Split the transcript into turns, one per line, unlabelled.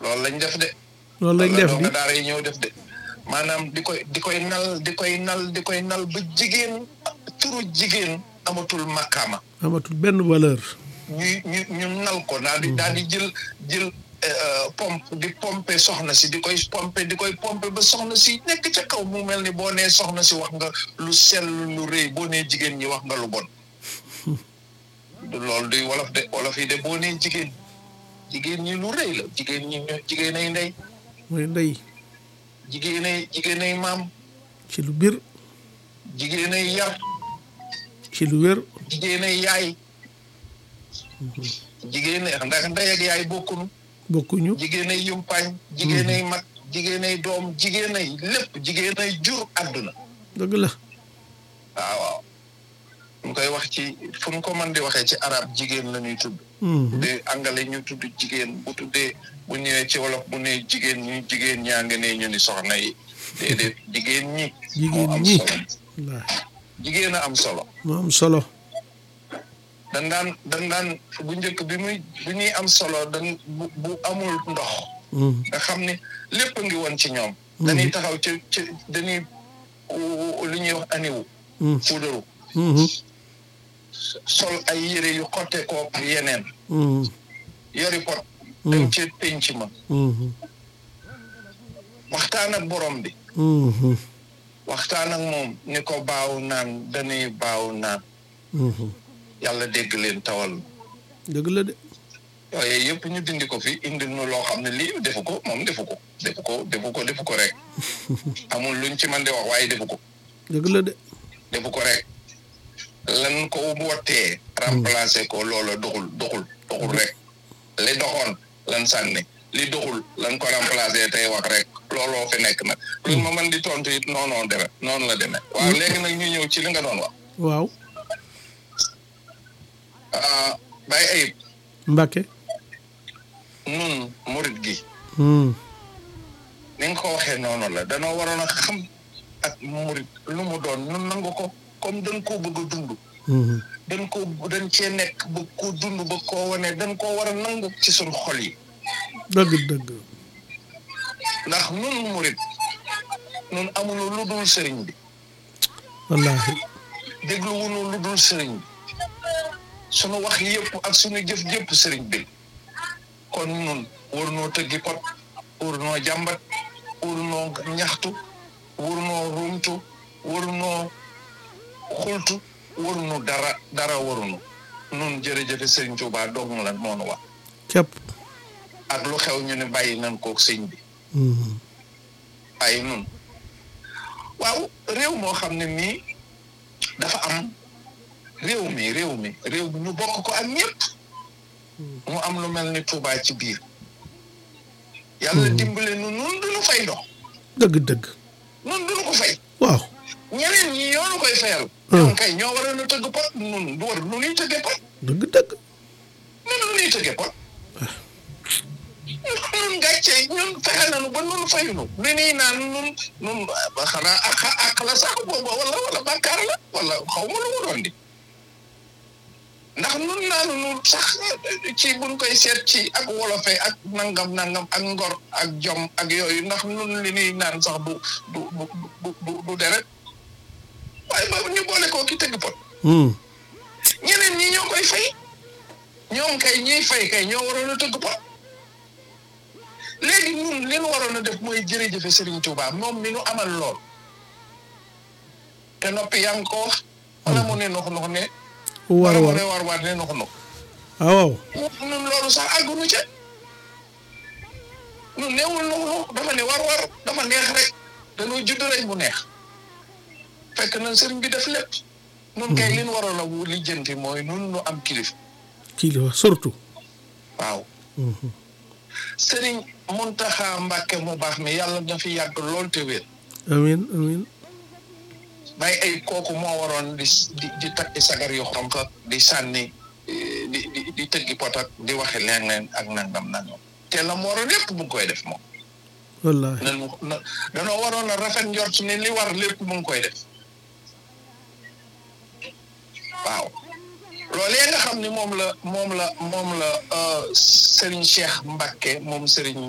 loolu lañ def de
loolu lañ def
loolu
di
la daara yi ñëw def de maanaam di koy di koy nal di koy nal di koy nal ba jigéen turu jigéen amatul makkaama
amatul benn valeur
ñu ñu ñu nal ko daal di daal di jël jël pompe di pompe soxna si di koy pompe di koy pompe ba soxna si nekk ca kaw mu mel ni boo nee soxna si wax nga lu sell lu rëy boo nee jigéen ñi wax nga lu bon loolu duy wolof de wolof yi de boo nee jigéen jigéen ñi lu rëy la jigéen ñi ñoo jigéen ay ndey
mooy ndey
jigéen ay jigéen ay maam
ci lu bir
jigéen ay yar
ci lu wér
jigéen ay yaay jigéen ay ndax ndey ak yaay bokkunu
bokkuñu
jigéen ay yumpaañ jigéen ay mag jigéen ay doom jigéen ay lépp jigéen ay jur àdduna
dëgg la
waaw waaw mu koy wax ci fu mu ko mën di waxee ci arab jigéen la ñuy tudd
Mhm.
de angale ñu tudd jigéen bu tuddee bu ñëwee ci wolof bu ne jigéen ñi jigéen ñaa nga ne ñu ni soxna yi déedéet jigéen ñi moo
jigéen
am
ñi
solo
wallaahi
jigéen a am solo
moo am solo
dan daan dan daan bu njëkk bi muy bu ñuy am solo dan bu bu amul ndox
Mhm.
nga xam ne lépp a ngi woon ci ñoom dañuy taxaw ci ci dañuy u- lu ñuy wax aniwu
Mhm.
fuudaru
Mhm.
sol ay yére yu xotte koo yeneen
Mhm.
yori pot dem ci penc ma
Mhm.
waxtaan ak borom bi
Mhm.
waxtaan ak moom ni ko baaw naan dañuy baaw naan
Mhm.
yàlla dégg leen tawal
dëgg la de
yooyu yëpp ñu dindi ko fi indil nu loo xam ne lii defu ko moom defu ko defu ko defu ko defu ko rek amul luñ ci mën di wax waaye defu ko
dëgg la de
defu ko rek lan ko wottee remplacer ko loola doxul doxul doxul rek li doxoon lan sànni li doxul lan ko remplacer tey wax rek looloo fi nekk nag lu ma mën di tontu it noonu deme noonu la demee waaw léegi nag ñu ñëw ci li nga doon wax
waaw
ah bàyyi ayib
Mbàkke
nun murit gi
Mhm.
ni nga ko waxee noonu la danoo waroon a xam ak murit lu mu doon nun nangu ko comme dañ koo bëgg a dund
Mhm.
dañ ko dañ cee nekk bëgg koo dund bëgg koo wane dañ koo war a nangu ci suñ xol yi
dëgg dëgg
ndax nun murit nun amuñu lu dul sëriñ bi
wallaahi
déglu wuñu lu dul sëriñ bi sunu wax yëpp ak sunu jëf jëpp sëriñ bi kon nun war noo tëggi pot war noo jàmbat war noo ñaxtu war noo rumtu war noo xultu warunu dara dara warunu nun jërëjëfe sëriñ Tuubaa dong la moonu wax
képp
ak lu xew ñu ne bàyyi nan kook sëñ bi
Mhm.
bàyyi nun waaw réew moo xam ne nii dafa am réew mi réew mi réew mi ñu bokk ko ak ñëpp mu am lu mel ni Tuubaa ci biir yàlla dimbale nu nun duñu fay ndox
dëgg dëgg
nun duñu ko fay
waaw
ñeneen ñi ñoo nu koy fayal
Hmm.
ñoom kay ñoo waroon a tëgg pot nun du war nu nuy tëggee pot
dëgg dëgg
nun nu nuy tëggee pot nun gàcce ñun fexe nañu ba nun fayunu li nii naan nun nun ba xanaa ak ak la sax booba wala wala bàkkaar la wala xaw ma lu mu doon di ndax nun naanu nun sax ci buñ koy seet ci ak wolofe ak nangam nangam ak ngor ak jom ak yooyu ndax nun li nii naan sax du du du du du du deret waaye boobu ñu boole koo ki tëgg pot
Mhm.
ñeneen ñi ñoo koy fay ñoom kay ñiy fay kay ñoo waroon a tëgg pot léegi ñun li nu waroon a def mooy jërëjëfe Serigne Touba moom mi nu amal lool te noppi yaa ngi ko wax wala mu ne nox nox ne
war
wala mu
war
ne war war ne nox nox
ah waaw
ñun loolu sax àggunu ca ñun neewul nox nox dafa ne war war dafa neex rek dañoo judd rek mu neex fekk na sëriñ bi def lépp nun kay li nu waroon a wu lijjanti mooy nun nu am kilif
kii la surtout
waaw
Mhm.
sëriñ Muntaxa Mbàkke mu baax mi yàlla na fi yàgg lool te wér
amiin amiin
bàyyi ay kooku moo waroon di di di takki sagar yu xonq ak di sànni eh, di di di tëggi pot ak di waxe leneen ak nangam nangam te la mu waroon lépp mu ngi koy def moom
wallaahi
nan mu na danoo waroon a rafet njort ne li war lépp mu ngi koy def waaw loolee nga xam ni moom la moom la moom la euh, Serigne Cheikh Mbacke moom Serigne